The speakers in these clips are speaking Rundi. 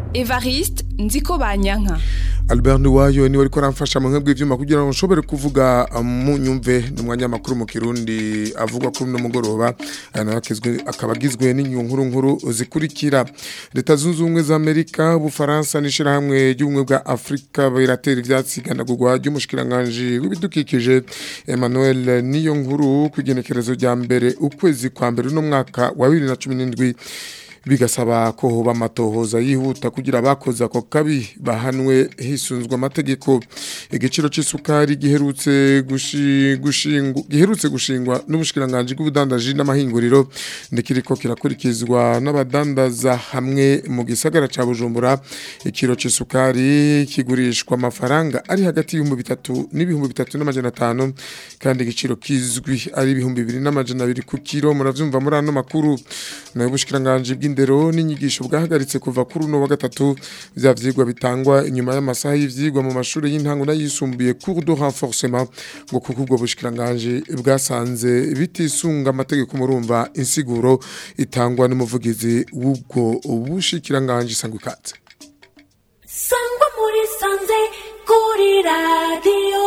Evariste Nziko Banyanka Albert Nduwayo niwe ariko aramfasha mu nkebwe ivyuma kugira ngo nshobore kuvuga mu nyumve n'umwanya makuru mu Kirundi avuga kuri no mugoroba anakezwe akabagizwe n'inyunkuru nkuru zikurikira leta zunze ubumwe za Amerika ubufaransa n'ishira hamwe ry'ubumwe bwa Afrika biratera ivyatsi ganagurwa ry'umushikiranganje w'ibidukikije Emmanuel niyo nkuru kugenekerezo rya mbere ukwezi kwa mbere no mwaka wa 2017 bigasaba ko hoba amatohoza yihuta kugira abakoze ako kabi bahanwe hisunzwe amategeko igiciro c'isukari giherutse gushingwa giherutse gushingwa n'ubushikiranganje bw'ubudandaji n'amahinguriro ndikiriko kirakurikizwa n'abadandaza hamwe mu gisagara ca Bujumbura ikiro c'isukari kigurishwa amafaranga ari hagati y'ibihumbi bitatu n'ibihumbi bitatu n'amajana atanu kandi igiciro kizwi ari ibihumbi bibiri n'amajana abiri ku kiro muravyumva muri ano makuru nayo bushikiranganje bw'indero n'inyigisho bwahagaritse kuva kuri uno wa gatatu vya vyigwa bitangwa inyuma y'amasaha y'ivyigwa mu mashuri y'intango n'ayisumbuye cours de renforcement ngo kuko ubwo bushikiranganje bwasanze bitisunga amategeko murumva insiguro itangwa n'umuvugizi w'ubwo bushikiranganje sangwa ikatse sangwa muri sanze kuri radio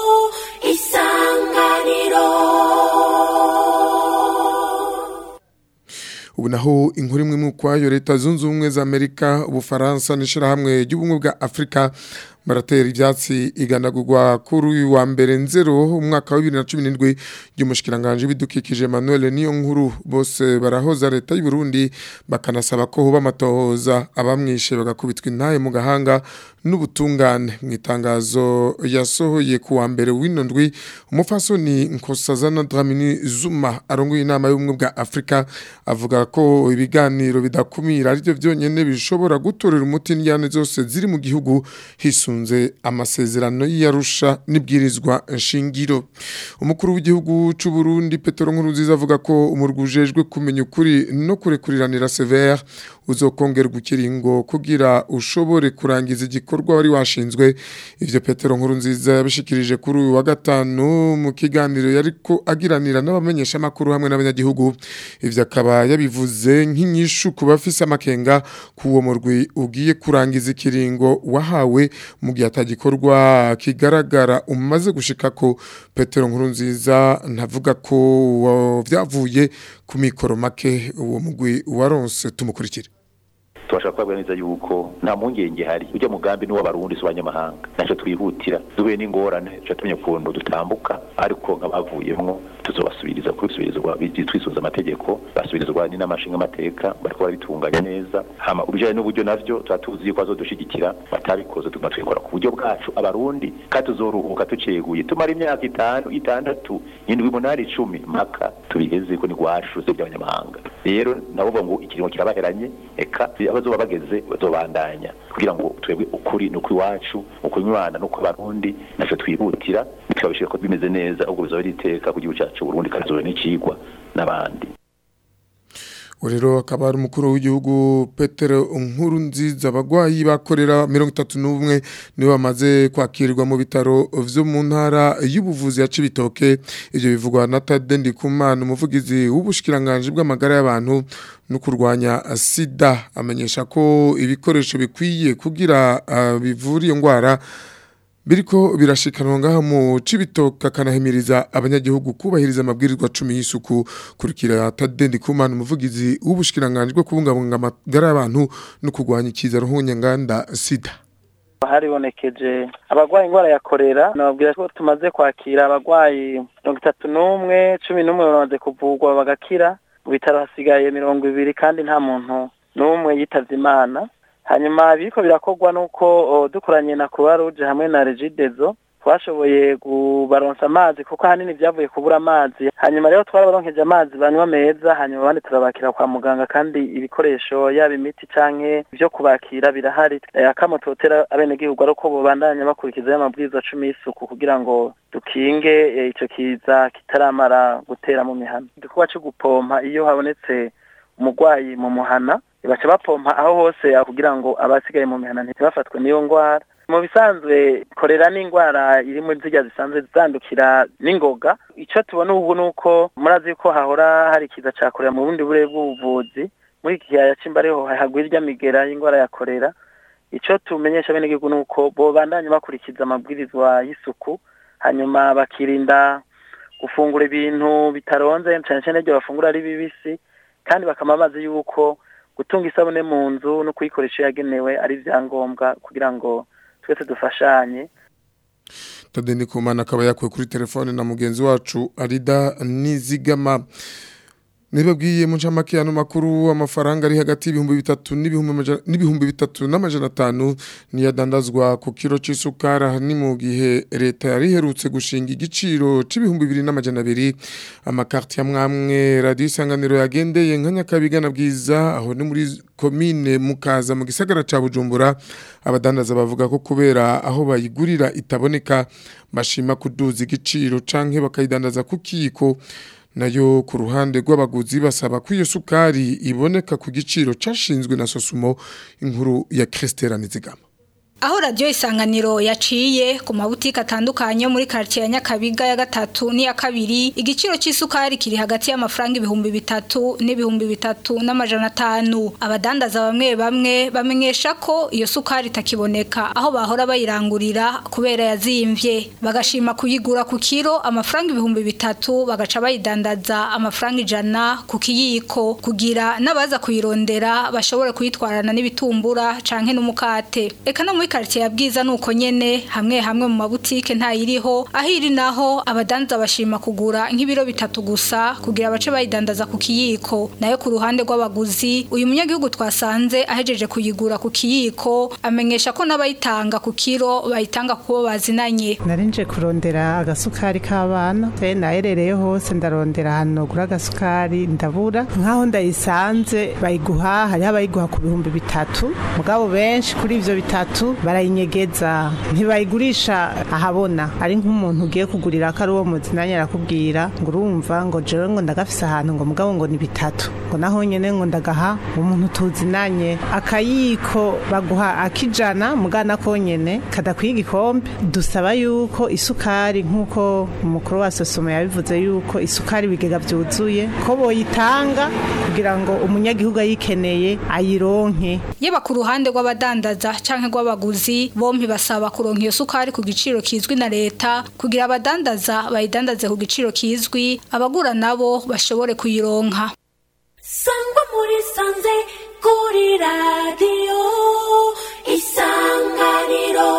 isanganiro ubu naho inkuru imwe mu kwayo leta zunze ubumwe za Amerika ubufaransa n'ishirahamwe ry'ubumwe bwa Afrika baratera ivyatsi iganagurwa kuri uyu wa mbere nzero umwaka wa 2017 ry'umushikiranganje bidukikije Emmanuel niyo nkuru bose barahoza leta y'u Burundi bakanasaba ko hoba amatohoza abamwishe bagakubitwa intaye mu gahanga n'ubutungane mu itangazo yasohoye ku wa mbere w'inondwi umufasoni Nkosazana Dramini Zuma arongoye inama y'ubumwe bwa Afrika avuga ko ibiganiro bidakumira arivyo vyonyene bishobora gutorera umuti n'yane zose ziri mu gihugu hisu bisunze amasezerano y'Arusha nibwirizwa nshingiro umukuru w'igihugu c'u Burundi Petero Nkurunziza avuga ko umurugujejwe kumenya ukuri no kurekuriranira severe uzokongerwa ikiringo kugira ushobore kurangiza igikorwa wari washinzwe ivyo Petero Nkurunziza yabishikirije kuri uyu wa gatanu mu kiganiro yariko agiranira n'abamenyesha makuru hamwe n'abanyagihugu ivyo akaba yabivuze nk'inyishu ku bafise amakenga kuwo murwi ugiye kurangiza ikiringo wahawe mu gihe atagikorwa kigaragara umaze gushika ko Petero Nkurunziza ntavuga ko vyavuye ku mikoro make uwo mugwi waronse tumukurikire tubashaka kubabwira neza yuko nta mpungenge hari ujya mugambi n'uw'abarundi si abanyamahanga ntacyo twihutira duhuye n'ingorane tuca tumenya ukuntu dutambuka ariko nk'abavuyemwo tuzobasubiriza kubisubirizwa twisunze amategeko basubirizwa n'inamashinga amateka bariko barabitunganya neza hama ubijanye n'uburyo navyo tuba tuzi yuko bazodushigikira batabikoze tuguma twikora ku buryo bwacu abarundi kandi tuzoruhuka tuceguye tumara imyaka itanu itandatu indwi umunani icumi mpaka tubigeze ko ni rwacu se by'abanyamahanga rero nabo ngo ikiringo kirabaheranye eka abazoba bageze bazobandanya kugira ngo twebwe ukuri nuko iwacu ukunywana nuko abarundi naco twihutira tukabishika ko bimeze neza ubwo bizoba ari iteka ku gihugu cyacu Burundi kazobe n'icigwa n'abandi rero akaba ari umukuru w'igihugu Petero nkuru nziza abagwayi bakorera mirongo itatu n'umwe nibo bamaze kwakirwa mu bitaro vyo mu ntara y'ubuvuzi ya Cibitoke ivyo bivugwa na Tade Ndikumana umuvugizi w'ubushikiranganje bw'amagara y'abantu no kurwanya sida amenyesha ko ibikoresho bikwiye kugira uh, bivura iyo ngwara biriko birashikanwa ngaha mu cibitoka kanahimiriza abanyagihugu kubahiriza amabwirizwa 10 y'isuku kurikira Tadendi Kumana umuvugizi w'ubushikiranganje bwo kubungabunga amagara y'abantu no kurwanya ikiza ruhunya nganda sida haribonekeje abagwayi ingwara ya korera nababwira ko tumaze kwakira abagwayi mirongo itatu n'umwe cumi n'umwe bamaze kuvurwa bagakira mu bitaro hasigaye mirongo ibiri kandi nta muntu n'umwe yitavye imana hanyuma biriko birakorwa nuko dukoranye na Croix Rouge hamwe na Regidezo twashoboye kubaronsa amazi kuko ahanini byavuye kubura amazi hanyuma rero twarabaronkeje amazi banywa meza hanyuma abandi turabakira kwa muganga kandi ibikoresho yaba imiti canke byo kubakira birahari akamo totera abenegihugu ari uko bobandanya bakurikiza y'amabwiriza cumi y'isuku kugira ngo dukinge ico kiza kitaramara gutera mu mihana igikorwa co gupompa iyo habonetse umurwayi mu muhana baca bapompa aho hose kugira ngo abasigaye mu mihana ntibafatwe n'iyo ngwara mu bisanzwe korera n'indwara iri muri zirya zisanzwe zandukira n'ingoga icyo tubona ubu ni uko murazi ko hahora hari ikiza cya korera mu bundi burere bw'ubuvuzi muri iki gihe cy'imba ariho hagwira irya migera y'indwara ya korera icyo tumenyesha bene gihugu ni uko bobandanya bakurikiza amabwirizwa y'isuku hanyuma bakirinda gufungura ibintu bitaronze cyane cyane ibyo bafungura ari bibisi kandi bakama bazi yuko gutunga isabune mu nzu no kuyikoresha iyo yagenewe ari ibyangombwa kugira ngo twese dufashanye Tade Ndikumana akaba yakuwe kuri telefone na mugenzi wacu Arida Nizigama Nibabwiye mu ncamake ya makuru amafaranga ari hagati y'ibihumbi bitatu n'ibihumbi amaja- n'ibihumbi bitatu n'amajana atanu niyadandazwa ku kiro c'isukara ni mu gihe leta yari iherutse gushinga igiciro c'ibihumbi bibiri n'amajana abiri amakarti ya mwamwe radiyo isanganiro yagendeye nka Nyakabiga na Bwiza aho ni muri komine Mukaza mu gisagara ca Bujumbura abadandaza bavuga ko kubera aho bayigurira itaboneka bashima kuduza igiciro canke bakayidandaza ku kiko nayo ku ruhande rw'abaguzi basaba ko iyo sukari iboneka ku giciro cashinzwe na Sosumo inkuru ya Christelle Nizigama Aho radio isanganiro yaciye ku mabutike atandukanye yo muri quartier ya Nyakabiga ya gatatu ni ya kabiri igiciro c'isukari kiri hagati y'amafaranga ibihumbi bitatu n'ibihumbi bitatu n'amajana atanu abadandaza bamwe bamwe bamenyesha ko iyo sukari itakiboneka aho bahora bayirangurira kubera yazimvye bagashima kuyigura ku kiro amafaranga ibihumbi bitatu bagaca bayidandaza amafaranga ijana ku kiyiko kugira n'abaza kuyirondera bashobore kuyitwarana n'ibitumbura canke n'umukate eka no muri quartier ya bwiza nuko nyene hamwe hamwe mu mabutike ntayiriho aho iri naho abadanza bashima kugura nk'ibiro bitatu gusa kugira bace bayidandaza ku kiyiko nayo ku ruhande rw'abaguzi uyu munyagihugu twasanze ahejeje kuyigura ku kiyiko amenyesha ko n'abayitanga ku kiro bayitanga kubo bazinanye narinje kurondera agasukari k'abana te naherereye hose ndarondera ahantu nogura agasukari ndabura nk'aho ndayisanze bayiguha hariho abayiguha ku bihumbi bitatu mugabo benshi kuri ivyo bitatu barayinyegeza ntibayigurisha ahabona ari nk'umuntu ugiye kugurira ko ari uwo muzinanye arakubwira ngo urumva ngo jewe ngo ndagafise ahantu ngo mugabo ngo ni bitatu ngo naho nyene ngo ndagaha umuntu tuzinanye akayiko baguha akijana mugana konyene kadakwiye igikombe dusaba yuko isukari nk'uko umukuru wa sosomo yabivuze yuko isukari ibigega byuzuye ko boyitanga kugira ngo umunyagihugu ayikeneye ayironke yaba ku ruhande rw'abadandaza canke rw'abaguzi bompi basaba kuronka iyo sukari ku giciro kizwi na leta kugira abadandaza bayidandaze ku giciro kizwi abagura nabo bashobore kuyironka sangwa muri sanze kuri radiyo isanganiro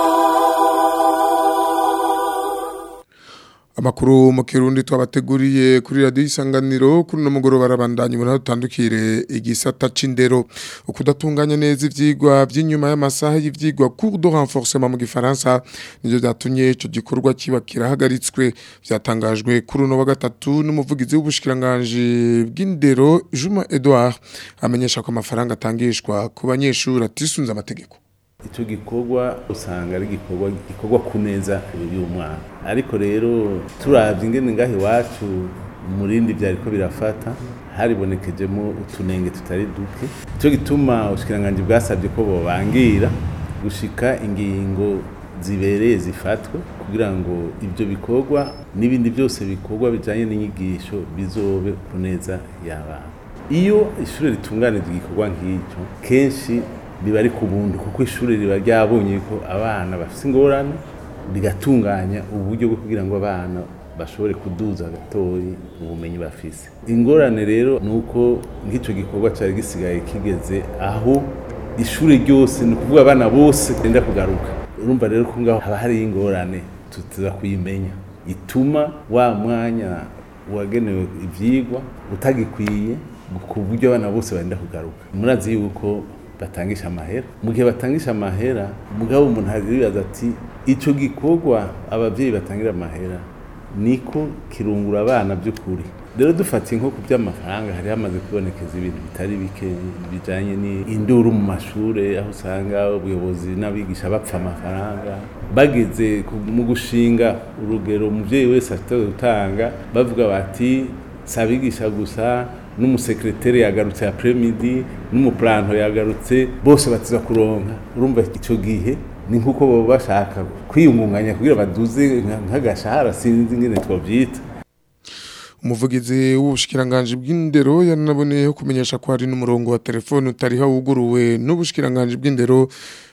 Amakuru mu kirundi twabateguriye kuri radio isanganiro kuri no mugoroba barabandanye muri tutandukire igisata c'indero ukudatunganya neza ivyigwa by'inyuma y'amasaha y'ivyigwa cours de renforcement mu gifaransa nivyo byatumye ico gikorwa kiba kirahagaritswe byatangajwe kuri no wa gatatu n'umuvugizi w'ubushikiranganje bw'indero Juma Edouard amenyesha ko amafaranga atangishwa ku banyeshuri atisunze amategeko icyo gikorwa usanga ari igikorwa gikorwa ku neza y'umwana ariko rero turabye ingene ngaho iwacu mu rindi byari ko birafata haribonekejemo utunenge tutari duke icyo gituma ubushikiranganje bwasabye ko bobangira gushika ingingo zibereye zifatwe kugira ngo ibyo bikorwa n'ibindi byose bikorwa bijyanye n'inyigisho bizobe ku neza y'abana iyo ishuri ritunganije igikorwa nk'icyo kenshi biba ari ku buntu kuko ishuri riba ryabonye ko abana bafite ingorane rigatunganya uburyo bwo kugira ngo abana bashobore kuduza gatoyi ubumenyi bafise ingorane rero ni uko nk'icyo gikorwa cyari gisigaye kigeze aho ishuri ryose ni ukuvuga abana bose benda kugaruka urumva rero ko ngaho haba hari ingorane tuza kuyimenya ituma wa mwanya wagenewe ibyigwa utagikwiye ku buryo abana bose benda kugaruka murazi yuko batangisha amahera mu gihe batangisha amahera mugabo umuntu aribaza ati icyo gikorwa ababyeyi batangira amahera niko kirungura abana by'ukuri rero dufatiye nko ku by'amafaranga hari hamaze kubonekeza ibintu bitari bike bijyanye n'induru mu mashuri aho usanga ubuyobozi n'abigisha bapfa amafaranga bageze mu gushinga urugero umubyeyi wese afite gutanga bavuga bati si abigisha gusa n'umusekreteri yagarutse ya premidi n'umupuranto yagarutse bose batiza kuronka urumva icyo gihe ni nk'uko baba bashaka kwiyungunganya kugira baduze nk'agashahara sinzi ingene twabyita umuvugizi w'ubushikiranganje bw'indero yanaboneyeho kumenyesha ko hari n'umurongo wa telefone utariho wuguruwe n'ubushikiranganje bw'indero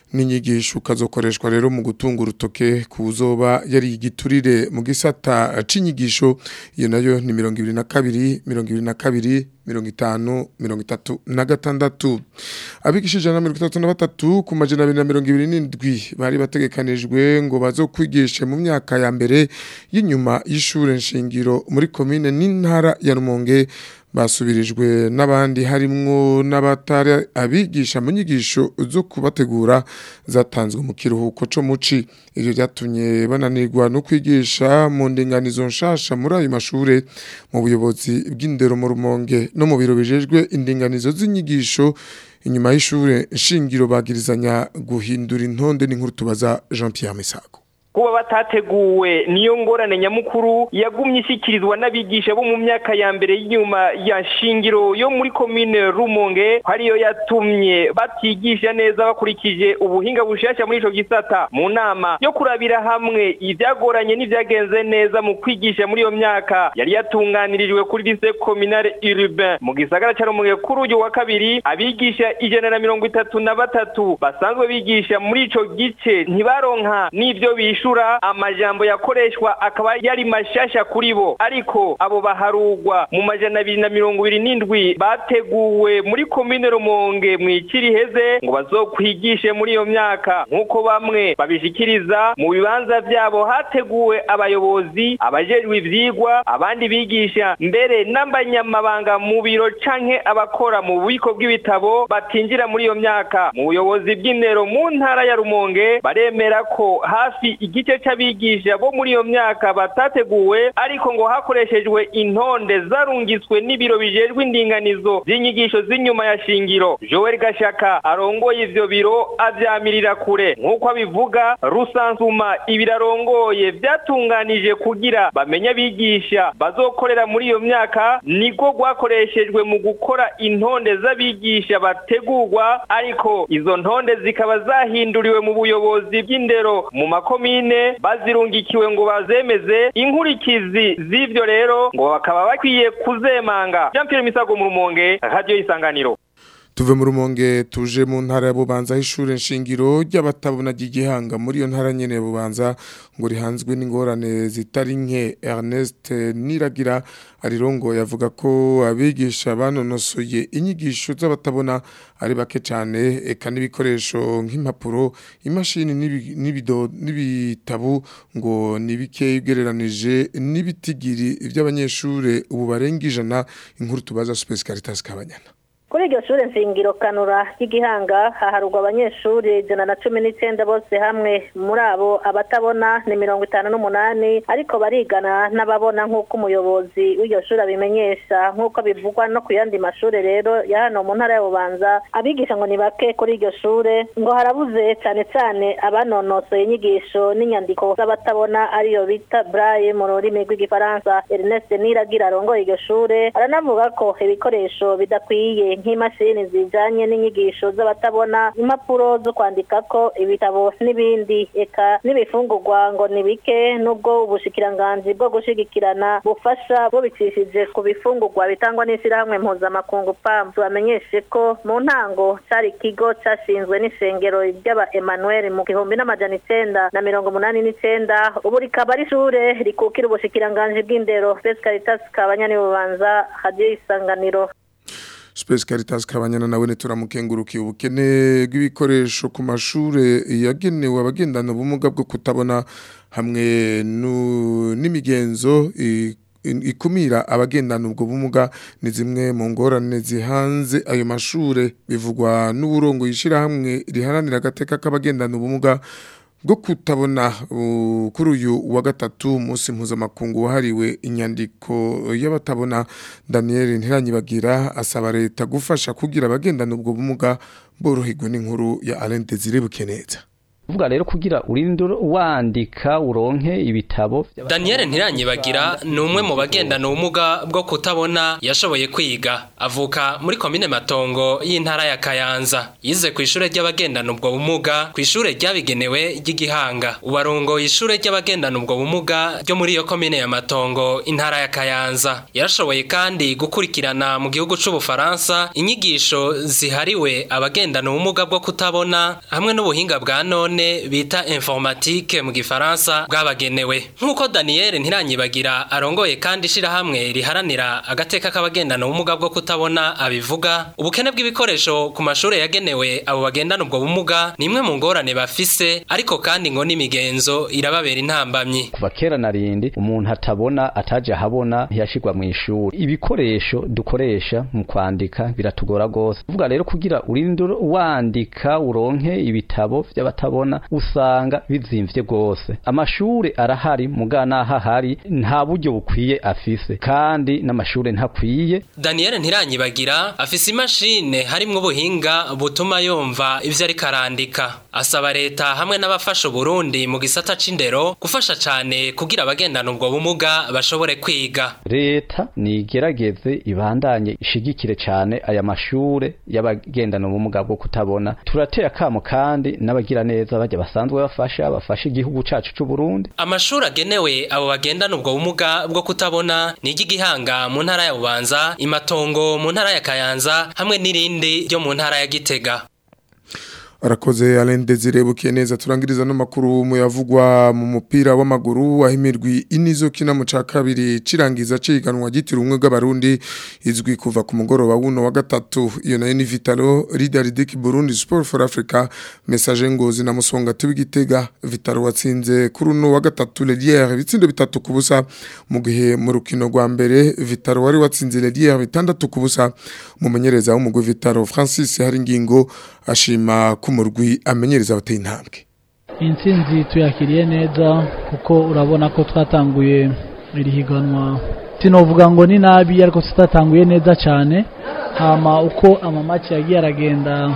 n'inyigisho ukazokoreshwa rero mu gutunga urutoke kuzoba yari igiturire mu gisata c'inyigisho iyo nayo ni mirongo ibiri na kabiri mirongo ibiri na kabiri mirongo itanu mirongo itatu na gatandatu abigisha ijana na mirongo itatu na batatu ku majana abiri na mirongo ibiri n'indwi bari bategekanijwe ngo bazokwigishe mu myaka ya mbere y'inyuma y'ishure nshingiro muri komine n'intara ya Rumonge basubirijwe n'abandi harimwo n'abatari abigisha mu nyigisho zo kubategura zatanzwe mu kiruhuko co muci ivyo byatumye bananirwa no kwigisha mu ndinganizo nshasha muri ayo mashure mu buyobozi bw'indero mu Rumonge no mu biro bijejwe indinganizo z'inyigisho inyuma y'ishure nshingiro bagirizanya guhindura intonde n'inkuru tubaza Jean Pierre Misago kuba batateguwe niyo ngorane nyamukuru yagumye ishyikirizwa n'abigisha bo mu myaka ya mbere y'inyuma ya shingiro yo muri komine rumonge ariyo yatumye batigisha neza bakurikije ubuhinga bushasha muri ico gisata mu nama yo kurabira hamwe ivyagoranye n'ivyagenze neza mu kwigisha muri iyo myaka yari yatunganirijwe kuri lycée communale urbain mu gisagara ca rumonge kuri uyu wa kabiri abigisha ijana na mirongo itatu na batatu basanzwe bigisha muri ico gice ntibaronka n'ivyo bishu bishura amajambo yakoreshwa akaba yari mashasha kuri bo ariko abo baharugwa mu majana abiri na mirongo ibiri n'indwi bateguwe muri komine rumonge mu ikiri heze ngo bazokwigishe muri iyo myaka nk'uko bamwe babishikiriza mu bibanza vyabo hateguwe abayobozi abajejwe ivyigwa abandi bigisha mbere n'abanyamabanga mu biro canke abakora mu bubiko bw'ibitabo batinjira muri iyo myaka mu buyobozi bw'indero mu ntara ya rumonge baremera ko hafi igice c'abigisha bo muri iyo myaka batateguwe ariko ngo hakoreshejwe intonde zarungitswe n'ibiro bijejwe indinganizo z'inyigisho z'inyuma ya shingiro Joel Gashaka arongoye ivyo biro avyamirira kure nk'uko abivuga rusansuma ibirarongoye vyatunganije kugira bamenye abigisha bazokorera muri iyo myaka niko rwakoreshejwe mu gukora intonde z'abigisha bategurwa ariko izo ntonde zikaba zahinduriwe mu buyobozi bw'indero mu makomine bazirungikiwe ngo bazemeze inkurikizi z'ivyo rero ngo bakaba bakwiye kuzemanga Jean Pierre Misago mu Rumonge radio isanganiro tuve mu rumonge tuje mu ntara ya bubanza y'ishure nshingiro ry'abatabona ry'igihanga muri iyo ntara nyene ya bubanza ngo rihanzwe n'ingorane zitari nke Ernest Niragira arirongo yavuga ko abigisha banonosoye inyigisho z'abatabona ari bake cyane eka n'ibikoresho nk'impapuro imashini n'ibido n'ibitabu ngo nibike ugereranije n'ibitigiri by'abanyeshure ubu barenga ijana inkuru tubaza Space Caritas Kabanyana kuri iryo shure nshingiro kanura ry'igihanga haharurwa abanyeshuri ijana na cumi n'icyenda bose hamwe muri abo abatabona ni mirongo itanu n'umunani ariko barigana n'ababona nk'uko umuyobozi w'iryo shuri abimenyesha nk'uko bivugwa no ku yandi mashuri rero ya hano mu ntara ya bubanza abigisha ngo ni bake kuri iryo shure ngo harabuze cyane cyane abanonosoye inyigisho n'inyandiko z'abatabona ariyo bita braille mu rurimi rw'igifaransa ernest niragira arongoye iryo shure aranavuga ko ibikoresho bidakwiye nk'imashini zijanye n'inyigisho z'abatabona impapuro zo kwandikako ibitabo n'ibindi eka n'ibifungurwa ngo ni bike nubwo ubushikiranganji bwo gushigikirana bufasha bubicishije ku bifungurwa bitangwa n'ishyirahamwe mpuzamakungu pam tubamenyeshe ko mu ntango cari ikigo cashinzwe n'ishengero ry'aba emmanuel mu gihumbi n'amajana icenda na mirongo umunani n'icenda ubu rikaba ari ishure rikukira ubushikiranganji bw'indero fes caritas kabanyani bubanza hadiyo isanganiro Space Caritas kabanyana nawe neturamukengurukiye ubukene bw'ibikoresho ku mashure yagenewe abagendana ubumuga bwo kutabona hamwe n'imigenzo ikumira abagendana ubwo bumuga ni zimwe mu ngorane zihanze ayo mashure bivugwa n'uburongo yishira hamwe riharanira agateka k'abagendana ubumuga bwo kutabona kuri uyu wa gatatu umunsi mpuzamakungu wahariwe inyandiko y'abatabona daniel ntiranyibagira asaba leta gufasha kugira abagendana ubwo bumuga boroherwa n'inkuru ya Alain Desire Bukeneza uvuga rero kugira urinde wandika uronke ibitabo Daniel Ntiranyibagira ni umwe mu bagendana ubumuga bwo kutabona yashoboye kwiga avuka muri komine Matongo y'intara ya Kayanza yize ku ishure ry'abagendana ubwo bumuga ku ishure ryabigenewe ry'igihanga ubarongo ishure ry'abagendana ubwo bumuga ryo muri iyo komine ya Matongo intara ya Kayanza yarashoboye kandi gukurikirana mu gihugu c'ubufaransa inyigisho zihariwe abagendana ubumuga bwo kutabona hamwe n'ubuhinga bwa none bita informatique mu gifaransa bwabagenewe nk'uko Daniel Ntiranyibagira arongoye kandi ishirahamwe riharanira agateka k'abagendana ubumuga bwo kutabona abivuga ubukene bw'ibikoresho ku mashure yagenewe abo bagendana ubwo bumuga ni imwe mu ngorane bafise ariko kandi ngo n'imigenzo irababera intambamyi kuva kera narindi umuntu atabona ataje ahabona ntiyashirwa mu ishuri ibikoresho dukoresha mu kwandika biratugora gose uvuga rero kugira urinde wandika uronke ibitabo vy'abatabona usanga bizimvye gose amashure arahari muga naho hari nta buryo bukwiye afise kandi n'amashure ntakwiye Daniel Ntiranyibagira afise imashine harimwo ubuhinga butuma yumva ivyo ariko arandika asaba leta hamwe n'abafasha Burundi mu gisata c'indero gufasha cane kugira abagendana ubwo bumuga bashobore kwiga leta nigerageze ibandanye ishigikire cane aya mashure y'abagendana ubumuga bwo kutabona turateye akamo kandi n'abagira neza bajya basanzwe bafasha bafasha igihugu cacu c'u Burundi amashuri agenewe abo bagendana ubwo bumuga bwo kutabona ni iry'igihanga mu ntara ya Bubanza imatongo mu ntara ya Kayanza hamwe n'irindi ryo mu ntara ya Gitega arakoze Alain Desire bukiye neza turangiriza no makuru mu yavugwa mu mupira w'amaguru wahimirwi inizo kina mu ca kabiri cirangiza ciganwa gitira umwe bw'abarundi izwi kuva ku mugoroba wuno wa gatatu iyo nayo ni Vitalo Leader Dick Burundi Sport for Africa message ngozi na musonga tubigitega Vitalo watsinze kuri uno wa gatatu Ledier bitsindo bitatu kubusa mu gihe mu rukino rwa mbere Vitalo wari watsinze Ledier bitandatu kubusa umumenyereza w'umugwi Vitalo Francis Haringingo ashima kumurwi amenyereza abateye intambwe intsinzi tuyakiriye neza kuko urabona ko twatanguye iri higanwa sinovuga ngo ni nabi ariko tutatanguye neza cyane hama uko amamaki yagiye aragenda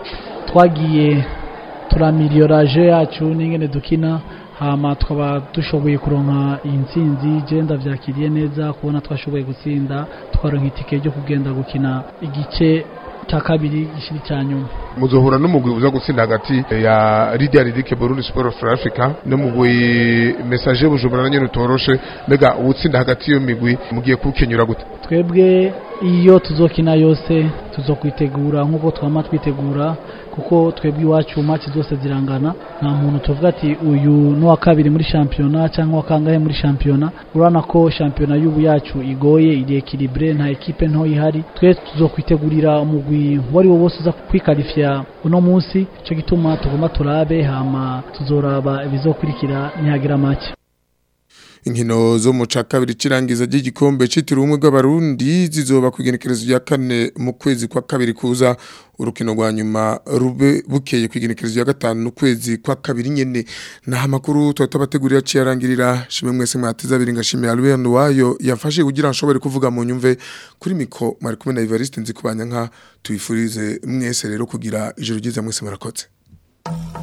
twagiye turamiliyoraje yacu n'ingene dukina hama tukaba dushoboye kuronka iyi ntsinzi genda byakiriye neza kubona twashoboye gutsinda twaronka itike ryo kugenda gukina igice cya kabiri gishiri cya nyuma muzohura n'umugwi uza gutsinda hagati ya Lydia Ridike Burundi Sport for Africa n'umugwi message bujumbura nyene utoroshe mbega uwutsinda hagati yo migwi mugiye kukenyura gute twebwe iyo tuzokina yose tuzokwitegura nk'uko twama twitegura kuko twebwe iwacu match zose zirangana nta muntu tuvuga ati uyu ni uwa kabiri muri shampiyona cyangwa wa kangahe muri shampiyona urabona ko shampiyona y'ubu yacu igoye iri ekilibre nta ekipe nto ihari twe tuzokwitegurira umugwi uwo ari wo wose uza kwikarifya uno munsi icyo gituma tugomba turabe hama tuzoraba ibizokurikira nihagira make inkino zo mu ca kabiri cirangiza ry'igikombe citiriwe umwe bw'abarundi zizoba kwigenekerezo ya kane mu kwezi kwa kabiri kuza urukino rwa nyuma rube bukeye kwigenekerezo ya gatanu mu kwezi kwa kabiri nyene naho amakuru tuba tubategurira ciyarangirira shimwe mwese mwateze abiri ngashimiye Albert Nduwayo yafashe kugira nshobore kuvuga mu nyumve kuri miko mwari kumwe na Evariste nzi kubanya nka tuyifurize mwese rero kugira ijoro ryiza mwese murakoze